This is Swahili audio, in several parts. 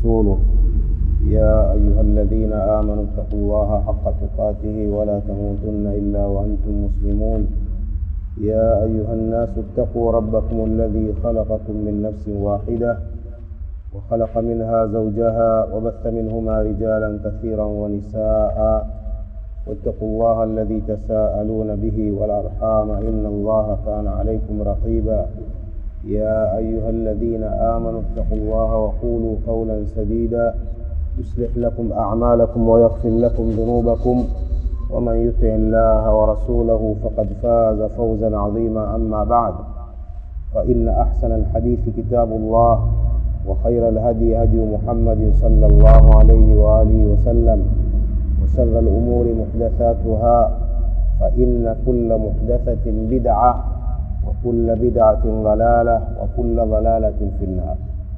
ورسوله يا أيها الذين آمنوا اتقوا الله حق تقاته ولا تموتن إلا وأنتم مسلمون يا أيها الناس اتقوا ربكم الذي خلقكم من نفس واحدة وخلق منها زوجها وبث منهما رجالا كثيرا ونساء واتقوا الله الذي تساءلون به والأرحام إن الله كان عليكم رقيبا يا أيها الذين آمنوا اتقوا الله وقولوا قولا سديدا يصلح لكم أعمالكم ويغفر لكم ذنوبكم ومن يطع الله ورسوله فقد فاز فوزا عظيما أما بعد فإن أحسن الحديث كتاب الله وخير الهدي هدي محمد صلى الله عليه وآله وسلم وشر الأمور محدثاتها فإن كل محدثة بدعة وكل بدعة ضلالة وكل ضلالة في النار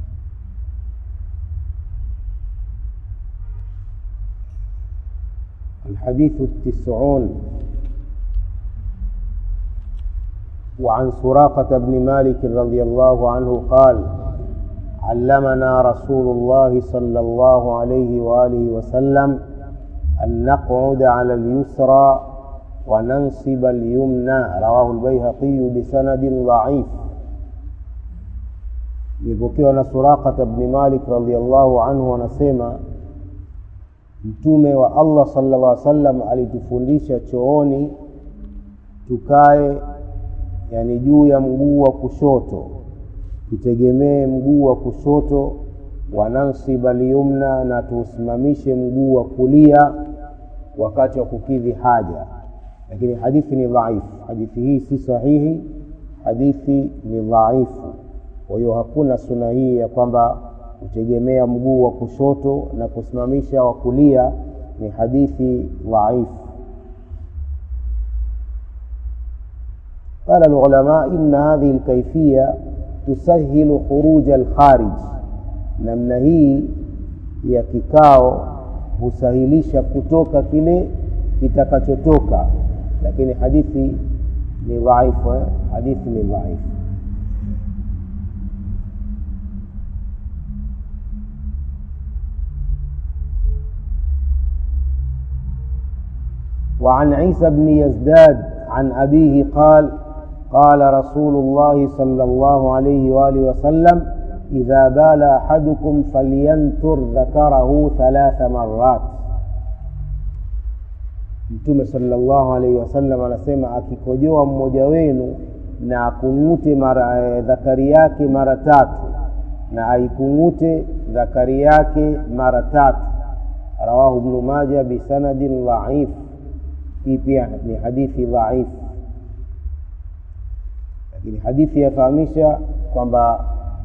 الحديث التسعون وعن سراقة بن مالك رضي الله عنه قال علمنا رسول الله صلى الله عليه وآله وسلم أن نقعد على اليسرى وننصب اليمنى رواه البيهقي بسند ضعيف imepokewa na Suraqata bni Malik radhiallahu anhu anasema Mtume wa Allah sallallahu alaihi wasallam alitufundisha chooni tukae, yani juu ya mguu wa kushoto, tutegemee mguu wa kushoto, wanansiba liyumna, na tuusimamishe mguu wa kulia wakati wa kukidhi haja. Lakini hadithi ni dhaifu, hadithi hii si sahihi, hadithi ni dhaifu. Kwa hiyo hakuna suna hii ya kwamba kutegemea mguu wa kushoto na kusimamisha wa kulia ni hadithi dhaifu. قال العلماء إن هذه الكيفية تسهل خروج الخارج namna hii ya kikao husahilisha kutoka kile kitakachotoka lakini hadithi ni dhaifu eh? hadithi ni dhaifu وعن عيسى بن يزداد عن أبيه قال قال رسول الله صلى الله عليه وآله وسلم إذا بال أحدكم فلينتر ذكره ثلاث مرات Mtume sallallahu alaihi wasallam anasema akikojoa mmoja wenu na akung'ute mara e, dhakari yake mara tatu na aikung'ute dhakari yake mara tatu. Rawahu Ibnu Maja bisanadin dhaif. Hii pia ni hadithi dhaifu, lakini hadithi yafahamisha kwamba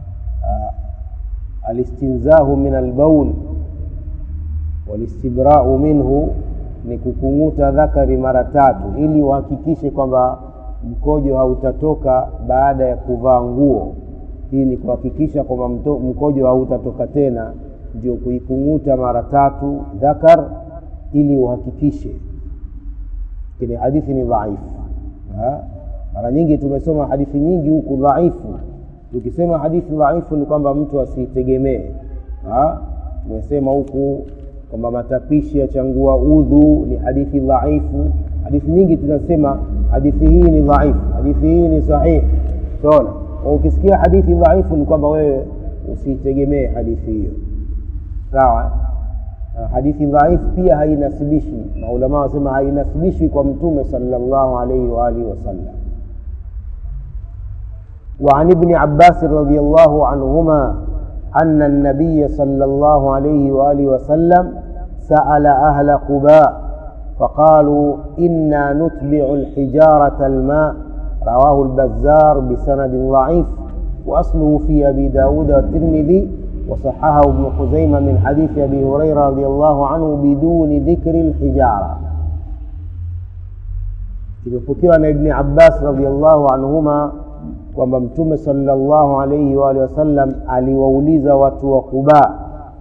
uh, alistinzahu min albaul walistibrau minhu ni kukung'uta dhakari mara tatu ili uhakikishe kwamba mkojo hautatoka baada ya kuvaa nguo. Hii ni kuhakikisha kwamba mkojo hautatoka tena, ndio kuikung'uta mara tatu dhakar ili uhakikishe. Lakini hadithi ni dhaifu. Mara nyingi tumesoma hadithi nyingi huku dhaifu. Tukisema hadithi dhaifu ni kwamba mtu asitegemee. Tumesema huku kwamba matapishi ya changua udhu ni hadithi dhaifu. Hadithi nyingi tunasema hadithi hii ni dhaifu, hadithi hii ni sahihi. Tunaona ukisikia hadithi dhaifu ni kwamba wewe usitegemee hadithi hiyo, sawa. Hadithi dhaifu pia hainasibishwi, maulama wasema hainasibishwi kwa Mtume sallallahu alaihi wa alihi wasallam. وعن ابن عباس رضي الله عنهما أن النبي صلى الله عليه وآله وسلم سأل أهل قباء فقالوا إنا نتبع الحجارة الماء رواه البزار بسند ضعيف وأصله في أبي داود والترمذي وصححه ابن خزيمة من حديث أبي هريرة رضي الله عنه بدون ذكر الحجارة imepokewa na ibni abbas radiallahu anhuma kwamba mtume sallallahu alaihi wa alihi wasallam aliwauliza watu wa Quba.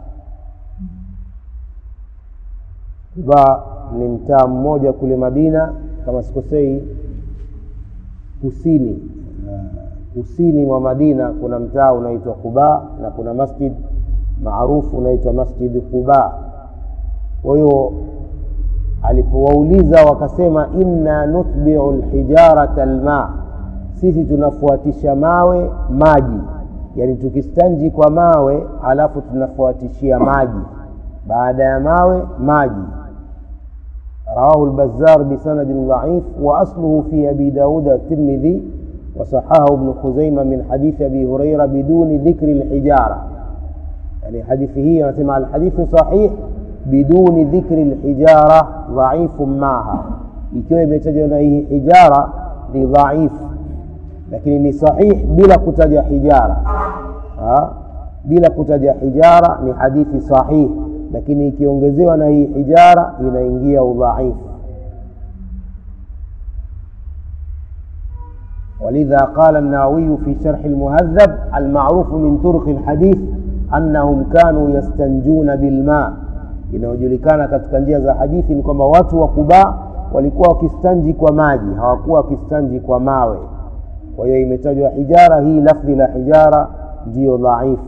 Quba ni mtaa mmoja kule Madina, kama sikosei, kusini kusini mwa Madina kuna mtaa unaitwa Quba na kuna masjid maarufu unaitwa Masjid Quba. Kwa hiyo alipowauliza wakasema, inna nutbiu lhijarata alma, sisi tunafuatisha mawe maji, yani tukistanji kwa mawe alafu tunafuatishia maji, baada ya mawe maji. Rawahu lbazar bisanadin dhaif wa asluhu fi abi daud at-Tirmidhi وصححه ابن خزيمة من حديث أبي هريرة بدون ذكر الحجارة يعني حديثه نسمع الحديث صحيح بدون ذكر الحجارة ضعيف معها ikiwa imetajwa na hii hijara ni dhaifu lakini ni sahih bila kutaja hijara ha? bila kutaja hijara ni hadithi sahih lakini ikiongezewa na hii hijara inaingia udhaifu ولذا قال النووي في شرح المهذب المعروف من طرق الحديث أنهم كانوا يستنجون بالماء inayojulikana katika njia za hadithi ni kwamba watu wa Quba walikuwa wakistanji kwa maji, hawakuwa wakistanji kwa mawe. Kwa hiyo imetajwa hijara, hii lafdhi la hijara ndiyo dhaifu.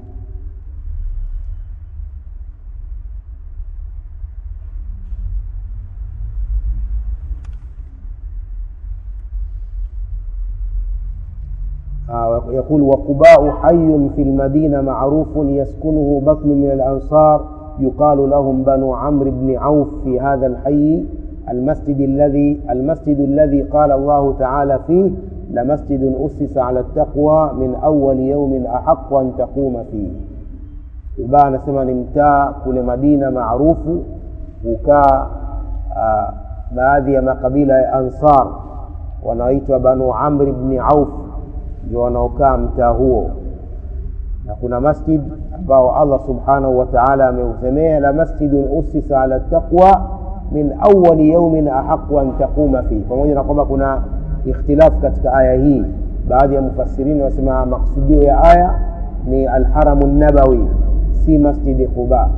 يقول وقباء حي في المدينة معروف يسكنه بطن من الأنصار يقال لهم بنو عمرو بن عوف في هذا الحي المسجد الذي المسجد الذي قال الله تعالى فيه لمسجد أسس على التقوى من أول يوم أحق أن تقوم فيه قباء anasema ni mtaa kule Madina maarufu hukaa uh, baadhi ya makabila ya Ansar wanaoitwa Banu Amr ibn Auf ndio wanaokaa mtaa huo na kuna masjid ambao Allah subhanahu wa ta'ala ameusemea la masjidun usisa ala taqwa min awwali yawmin ahqqu an taquma fi pamoja na kwamba kuna ikhtilafu katika aya hii baadhi ya mufassirini wasema maksudio ya aya ni alharamu nabawi si masjidi quba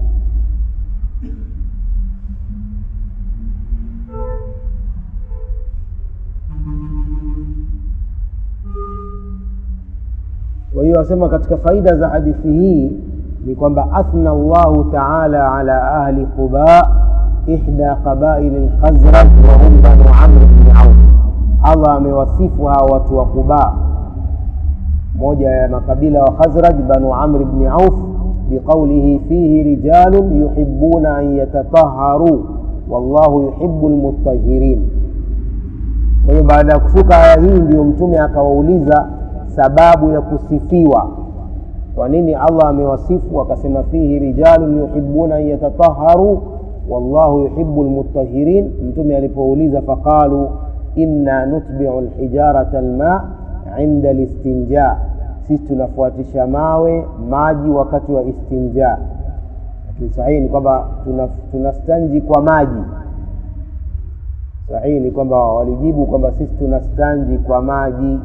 kwa hiyo wasema katika faida za hadithi hii ni kwamba athna Allahu taala ala ahli Quba ihda qabail al-Khazraj wa hum banu Amr ibn Auf. Allah amewasifu hawa watu wa Quba, moja ya makabila wa Khazraj, banu Amr ibn Auf, biqaulihi fihi rijalun yuhibbuna an yatatahharu wallahu yuhibbu almutahhirin. Kwa hiyo baada ya kushuka aya hii, ndiyo Mtume akawauliza sababu ya kusifiwa kwa nini Allah amewasifu akasema fihi rijalun yuhibbuna an yatatahharu wallahu yuhibbu almutahhirin mtume alipouliza faqalu inna nutbi'u alhijarata alma inda listinja sisi tunafuatisha mawe maji wakati wa istinja lakini sahihi ni kwamba tunastanji kwa maji sahihi ni kwamba walijibu kwamba sisi tunastanji kwa maji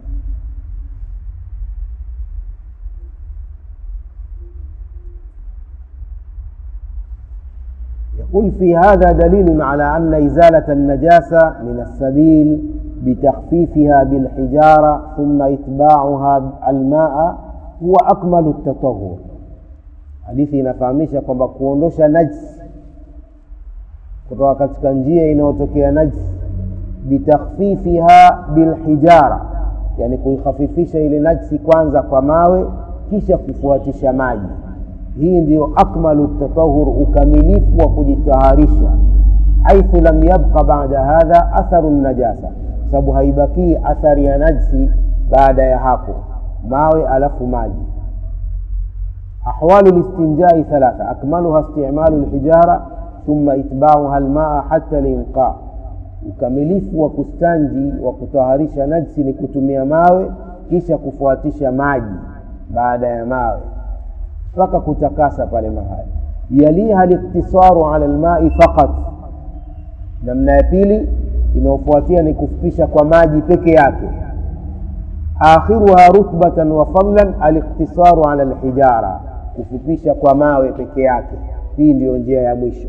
يقول في هذا دليل على أن إزالة النجاسة من السبيل بتخفيفها بالحجارة ثم إتباعها الماء هو أكمل التطهر hadithi inafahamisha kwamba kuondosha najsi kutoka katika njia inayotokea najsi bitakhfifiha bilhijara yani kuikhafifisha ile najsi kwanza kwa mawe kisha kufuatisha maji hii ndiyo akmalu tatahur ukamilifu wa kujitaharisha haithu lam yabqa bada hadha atharu najasa sababu haibakii athari ya najsi baada ya hapo mawe alafu maji ahwalu listinjai thalatha akmaluha istimalu lhijara thumma itbauha lmaa hata linqa ukamilifu wa kustanji wa kutaharisha najsi ni kutumia mawe kisha kufuatisha maji baada ya mawe mpaka kutakasa pale mahali yaliha liktisaru ala lmai faqat namna ya pili inayofuatia ni kufupisha kwa maji peke yake akhiruha rutbatan wa fadlan aliktisaru ala lhijara kufupisha kwa mawe peke yake hii ndiyo njia ya mwisho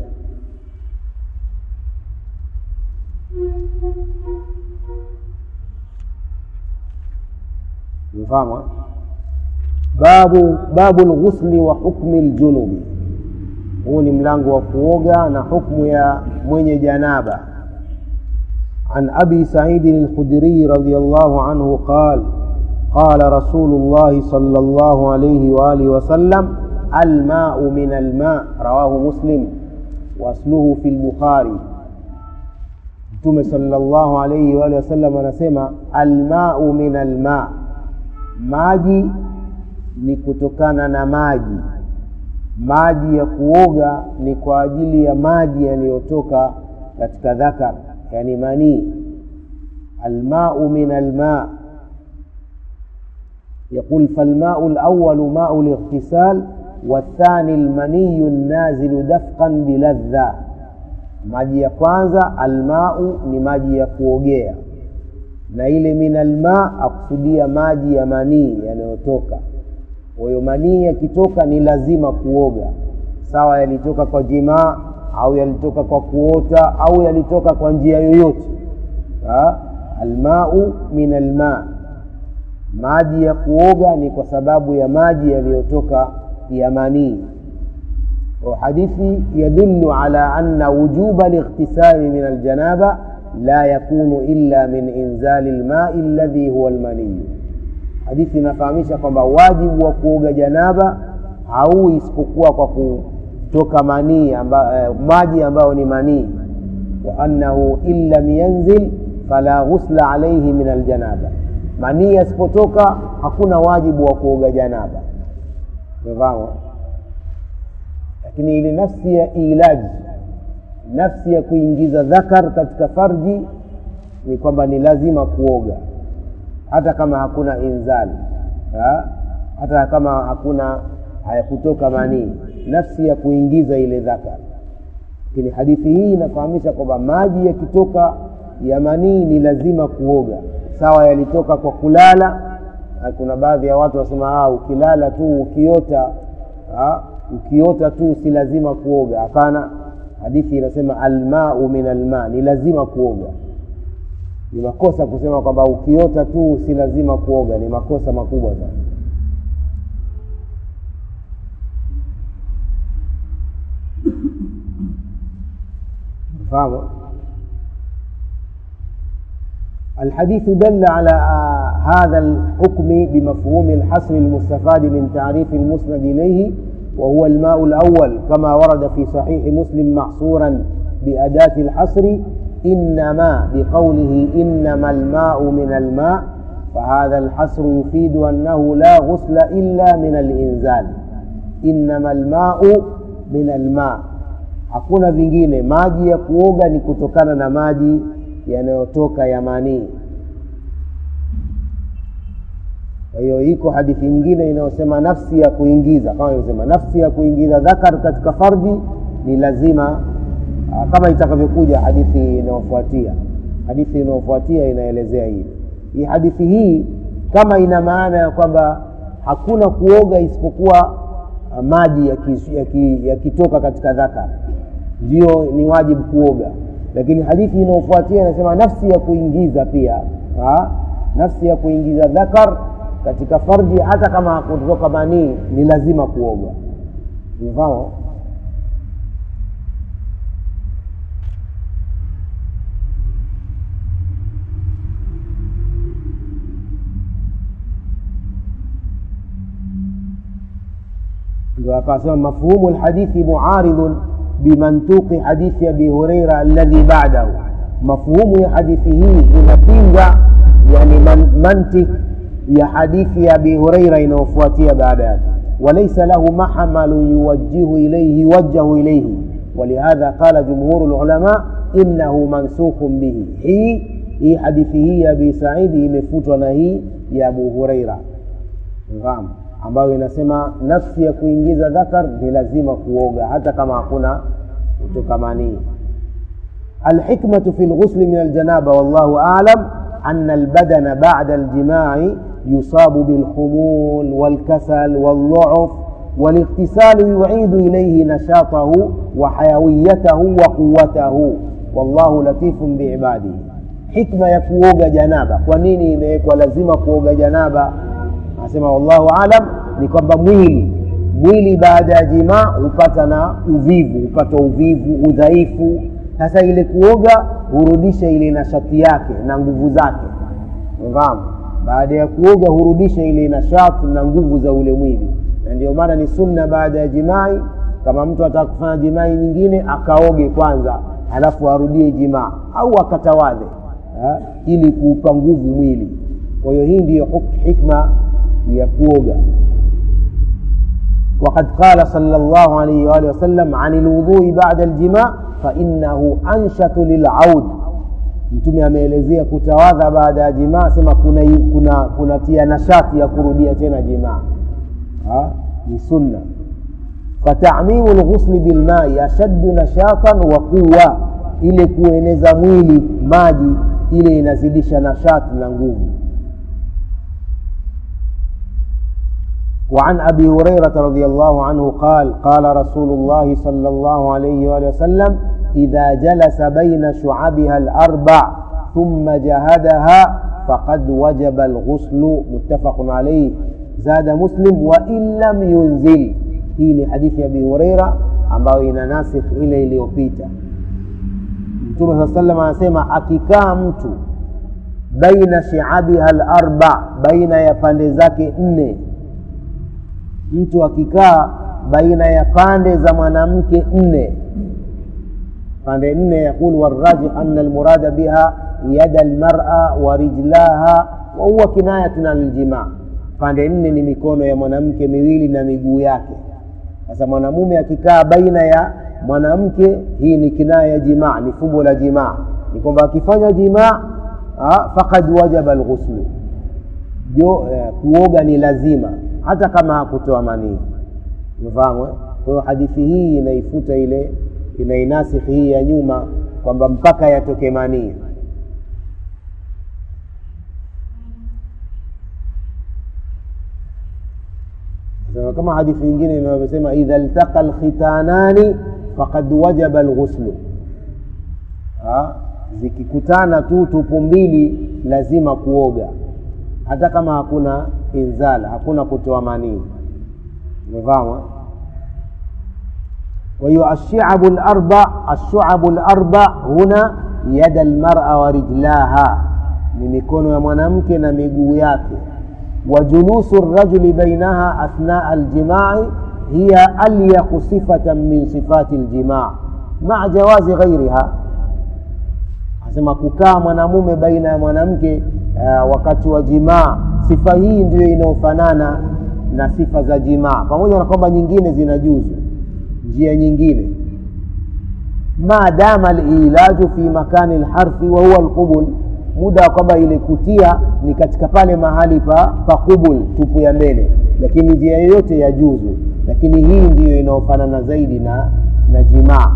mfahamu babu babu lghusli wa hukmi ljunubi huu ni mlango wa kuoga na hukmu ya mwenye janaba عن أبي سعيد الخدري رضي الله عنه قال قال رسول الله صلى الله عليه وآله وسلم الماء من الماء رواه مسلم وأصله في البخاري mtume salllahu alaihi waalihi wasallam anasema almau min alma maji ni kutokana na maji maji ya kuoga ni kwa ajili ya maji yaliyotoka katika dhakar yani manii almau min alma يقول فالماء الأول ماء الاغتسال والثاني المني النازل دفقا بلذة maji ya kwanza almau ni maji ya kuogea na ile min alma akusudia maji ya manii yanayotoka kwa hiyo manii yakitoka ni lazima kuoga sawa yalitoka kwa jimaa au yalitoka kwa kuota au yalitoka kwa njia yoyote ha? almau min alma maji ya kuoga ni kwa sababu ya maji yaliyotoka ya manii وحديث يدل على أن وجوب الاغتسال من الجنابة لا يكون إلا من إنزال الماء الذي هو المني hadithi inafahamisha kwamba wajibu wa kuoga janaba hauwi isipokuwa kwa kutoka manii amba, eh, maji ambayo ni manii wa annahu in lam yanzil fala ghusla alaihi min aljanaba manii yasipotoka hakuna wajibu wa kuoga janaba umefahamu lakini ile nafsi ya ilaji nafsi ya kuingiza dhakar katika farji ni kwamba ni lazima kuoga hata kama hakuna inzali ha? hata kama hakuna hayakutoka manii nafsi ya kuingiza ile dhakar lakini hadithi hii inafahamisha kwamba maji yakitoka ya manii ni lazima kuoga sawa yalitoka kwa kulala kuna baadhi ya watu wasema ukilala tu ukiota ha? ukiota tu si lazima kuoga hapana hadithi inasema almau min alma ni lazima kuoga ni makosa kusema kwamba ukiota tu si lazima kuoga ni makosa makubwa sana fahamu الحديث دل على هذا الحكم بمفهوم الحصر المستفاد من تعريف المسند إليه وهو الماء الأول كما ورد في صحيح مسلم محصورا بأداة الحصر إنما بقوله إنما الماء من الماء فهذا الحصر يفيد أنه لا غسل إلا من الإنزال إنما الماء من الماء hakuna vingine maji ya kuoga ni kutokana na maji yanayotoka ya manii kwa hiyo iko hadithi nyingine inayosema nafsi ya kuingiza kama ilivyosema nafsi ya kuingiza dhakar katika farji ni lazima aa, kama itakavyokuja hadithi inayofuatia hadithi inayofuatia inaelezea hili hii hadithi hii kama ina maana ya kwamba hakuna kuoga isipokuwa uh, maji yakitoka yaki, yaki katika dhakar ndio ni wajibu kuoga lakini hadithi inayofuatia inasema nafsi ya kuingiza pia ha? nafsi ya kuingiza dhakar katika farji hata kama kutoka manii ni lazima kuoga mfahamu ndio akasema mafhumu lhadithi muaridun bimantuqi hadithi abi hureira alladhi badahu mafhumu ya hadithi hii inapinga yani man, mantik ya hadithi ya abi hureira inayofuatia baada yake walaysa lahu mahmalu yuwajjihu ilayhi yuwajjahu ilayhi ولهذا قال جمهور العلماء إنه منسوخ به hii hii hadithi hii ya abi saidi imefutwa na hii ya abu hureira fahamu ambayo inasema nafsi ya kuingiza dhakar ni lazima kuoga hata kama hakuna kutoka manii alhikmatu fi lghusli min aljanaba wallahu alam أن البدن بعد الجماع يصاب بالخمول والكسل والضعف والاغتسال يعيد إليه نشاطه وحيويته وقوته والله لطيف بعباده حكمة يكوغ جنابة ونيني imewekwa lazima kuoga janaba anasema wallahu alam ni kwamba mwili mwili baada ya jimaa hupata na uvivu hupata uvivu udhaifu sasa ile kuoga hurudisha ile nashati yake na nguvu zake fahamu baada ya kuoga hurudisha ile nashati na nguvu za ule mwili na ndio maana ni sunna baada ya jimai kama mtu ataka kufanya jimai nyingine akaoge kwanza halafu arudie jimaa au akatawadhe ha? ili kuupa nguvu mwili kwa hiyo hii ndiyo hikma ya kuoga وقد قال صلى الله عليه وآله وسلم عن الوضوء بعد الجماع فإنه أنشط للعود mtume ameelezea kutawadha baada ya jimaa sema kuna kuna kunatia nashati ya kurudia tena jimaa ni sunna fatamimu lghusli bilmai ashaddu nashatan wa quwa ile kueneza mwili maji ile inazidisha nashati na nguvu وعن ابي هريره رضي الله عنه قال قال رسول الله صلى الله عليه واله وسلم اذا جلس بين شعبها الاربع ثم جهدها فقد وجب الغسل متفق عليه زاد مسلم وان لم ينزل hii ni hadithi ya abi hureira ambayo ina nasikh ile iliyopita mtume saa salam anasema akikaa mtu baina shiabiha larba baina ya pande zake nne mtu akikaa baina ya pande za mwanamke nne pande nne yaqul warajih ana almurada biha yada almara wa rijlaha wa huwa kinayatun an ljimaa pande nne ni mikono ya mwanamke miwili na miguu yake sasa mwanamume akikaa baina ya mwanamke hii ni kinaya ya jimaa ni fumbo la jimaa ni kwamba akifanya jimaa fakad wajaba lghuslu jo eh, kuoga ni lazima hata kama hakutoa manii umefahamu kwa hiyo hadithi hii inaifuta ile inainasikhi hii ya nyuma kwamba mpaka yatoke manii kama hadithi nyingine inavyosema idha ltaqa lkhitanani fakad wajaba lghuslu zikikutana tu tupu mbili lazima kuoga hata kama hakuna inzala hakuna kutoa manii umefahamu kwa hiyo ashiabu larba ashuabu larba huna yada lmara wa rijlaha ni mikono ya mwanamke na miguu yake وجلوس الرجل بينها أثناء الجماع هي أليق صفة من صفات الجماع مع جواز غيرها asema kukaa mwanamume baina ya mwanamke uh, wakati wa jimaa sifa hii ndiyo inayofanana na sifa za jimaa pamoja na kwamba nyingine zinajuzu njia nyingine ma dama lilaju fi makani lharthi wa huwa lqubul muda wa kwamba ile kutia ni katika pale mahali pa pakubul tupu ya mbele lakini njia yoyote ya juzu lakini hii ndiyo inayofanana zaidi na na jimaa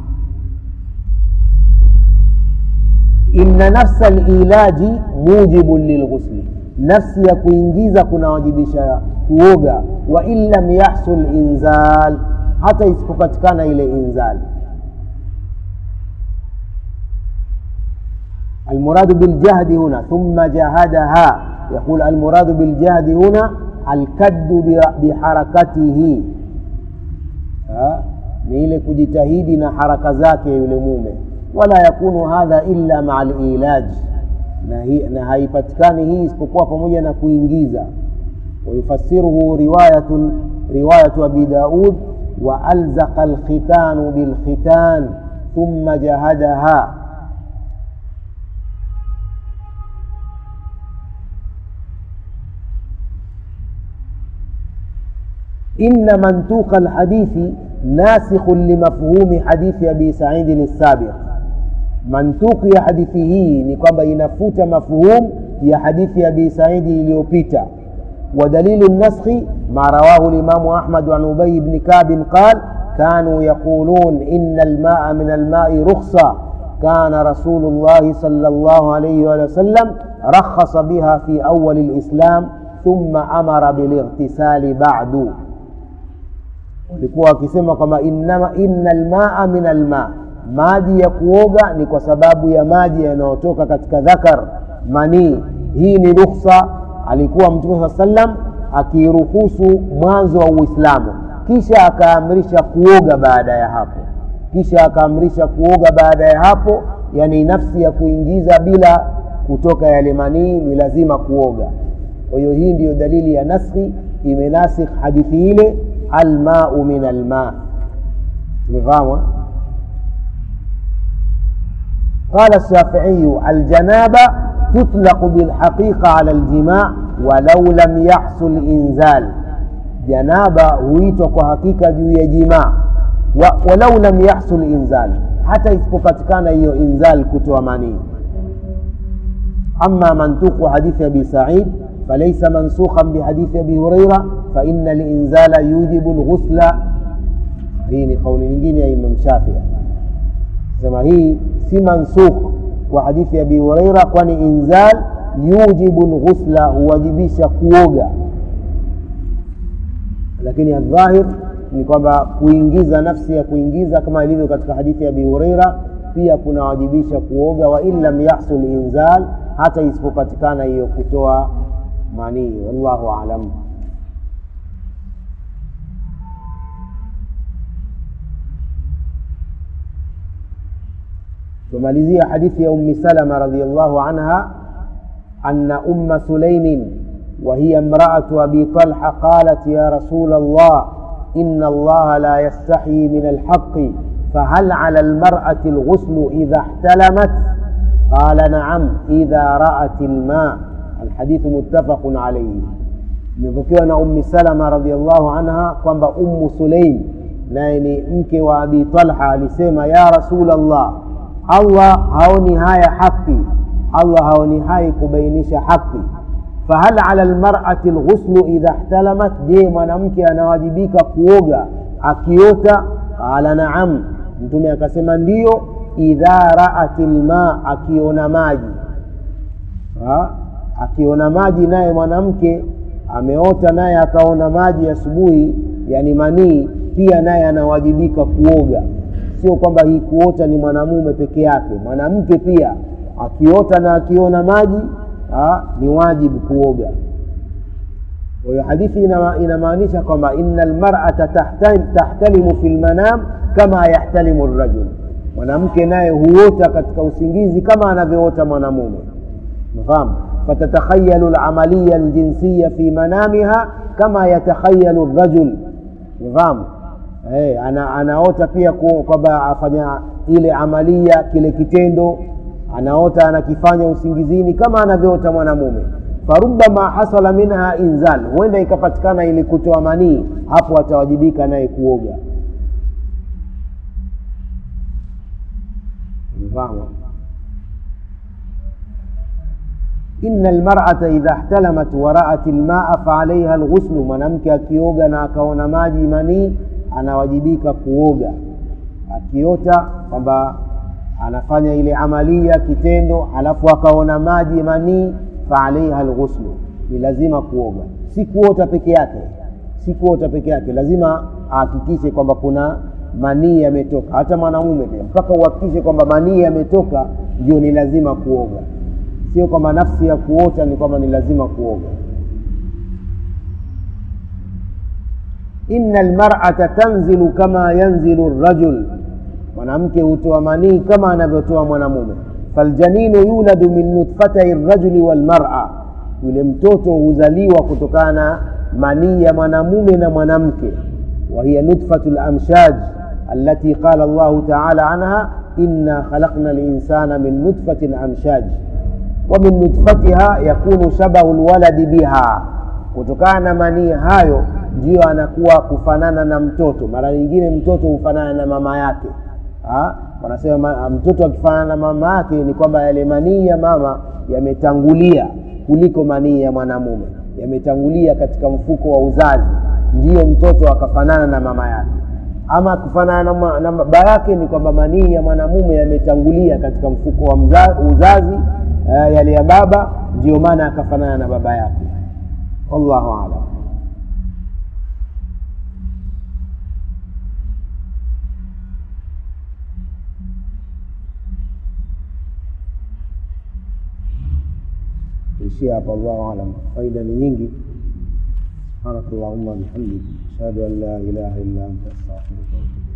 inna nafsa lilaji mujibun lilghusli nafsi ya kuingiza kunawajibisha kuoga wa in lam yahsul inzal hata isipopatikana ile inzal المراد بالجهد هنا ثم جهدها يقول المراد بالجهد هنا الكد بحركته ni ile kujitahidi na haraka zake yule mume wala yakunu hadha illa maa lilaj na, na haipatikani hii isipokuwa pamoja na kuingiza wayufasiruhu riwayatun riwayatu abi daud wa alzaqa alkhitanu bilkhitan thumma jahadaha إن منطوق الحديث ناسخ لمفهوم حديث أبي سعيد السابق منطوق يا حديثه نقب ينفوت مفهوم يا حديث أبي سعيد اليوبيتا ودليل النسخ ما رواه الإمام أحمد عن أبي بن كعب قال كانوا يقولون إن الماء من الماء رخصة كان رسول الله صلى الله عليه وسلم رخص بها في أول الإسلام ثم أمر بالاغتسال بعد walikuwa wakisema kwamba inna lmaa min alma maji ya kuoga ni kwa sababu ya maji yanayotoka katika dhakar manii hii ni rukhsa alikuwa mtume saa sallam akiruhusu mwanzo wa uislamu kisha akaamrisha kuoga baada ya hapo kisha akaamrisha kuoga baada ya hapo yani nafsi ya kuingiza bila kutoka yale manii ni lazima kuoga kwa hiyo hii ndiyo dalili ya naskhi imenasikh hadithi ile almau min alma tumefahamu قال الشافعي الجنابة تطلق بالحقيقة على الجماع ولو لم يحصل إنزال جنابة huitwa kwa hakika juu ya jimaa walau lam yahsul inzal hata isipopatikana hiyo inzal kutoa manii ama mantuqu hadithi abi said فليس منسوخا بحديث ابي هريره فان الانزال يوجب الغسل hii ni kauli nyingine ya imam shafii sema hii si mansukh kwa hadithi ya abi huraira kwani inzal yujibu lghusla huwajibisha kuoga lakini adhahir ni kwamba kuingiza nafsi ya kuingiza kama ilivyo katika hadithi ya abi huraira pia kunawajibisha kuoga wa in lam yahsul inzal hata isipopatikana hiyo kutoa manii wallahu alam tumalizia hadithi ya ummi salama radiallahu anha أن أم سليم وهي امرأة أبي طلحة قالت يا رسول الله إن الله لا يستحيي من الحق فهل على المرأة الغسل إذا احتلمت قال نعم إذا رأت الماء الحديث متفق عليه imepokewa na ummi salama radiallahu anha kwamba ummu suleim naye ni mke wa abi talha alisema ya rasulllah allah haoni haya haki allah haoni hai kubainisha haki fahal ala lmarati lghuslu idha ihtalamat je mwanamke anawajibika kuoga akiota qala naam mtume akasema ndiyo idha raat lma akiona maji ha? akiona maji naye mwanamke ameota naye akaona maji asubuhi yani manii pia naye anawajibika kuoga sio kwamba hii kuota ni mwanamume peke yake mwanamke pia akiota na akiona maji ha, ni wajibu kuoga kwa hiyo hadithi inamaanisha kwamba ina lmarata tahtalimu fi lmanam kama yahtalimu rajul mwanamke naye huota katika usingizi kama anavyoota mwanamume mfahamu فتتخيل العملية الجنسية في منامها كما يتخيل الرجل نظام hey, ana, anaota pia kwamba afanya ile amalia kile kitendo anaota anakifanya usingizini kama anavyoota mwanamume farubama hasala minha inzal huenda ikapatikana ili kutoa manii hapo atawajibika naye kuoga mfahamu إن المرأة إذا احتلمت ورأت الماء فعليها الغسل mwanamke akioga na akaona maji manii anawajibika kuoga akiota kwamba anafanya ile amalia kitendo alafu akaona maji manii faalaiha lghuslu ni lazima kuoga si kuota peke yake si kuota peke yake lazima ahakikishe kwamba kuna manii yametoka hata mwanamume pia mpaka uhakikishe kwamba manii yametoka ndio ni lazima kuoga sio kwamba nafsi ya kuota ni kwamba ni lazima kuoga ina lmarata tanzilu kama yanzilu rajul mwanamke hutoa manii kama anavyotoa mwanamume faljaninu yuladu min nutfatai rajuli walmara yule mtoto huzaliwa kutokana na manii ya mwanamume na mwanamke wahiya nutfatu lamshaj التي قال الله تعالى عنها إنا خلقنا الإنسان من نطفة أمشاج ومن نطفتها yakunu shabahu lwaladi biha kutokana na manii hayo ndiyo anakuwa kufanana na mtoto mara nyingine mtoto hufanana na mama yake ha? wanasema mtoto akifanana na mama yake ni kwamba yale manii ya mama yametangulia kuliko manii ya mwanamume yametangulia katika mfuko wa uzazi ndiyo mtoto akafanana na mama yake ama kufanana na, na baba yake ni kwamba manii ya mwanamume yametangulia katika mfuko wa mza, uzazi uh, yale ya baba ndio maana akafanana na baba yake wallahu alam ishia hapa allahu alam faida ni nyingi سبحانك اللهم وبحمدك أشهد أن لا إله إلا أنت أستغفرك وأتوب إليك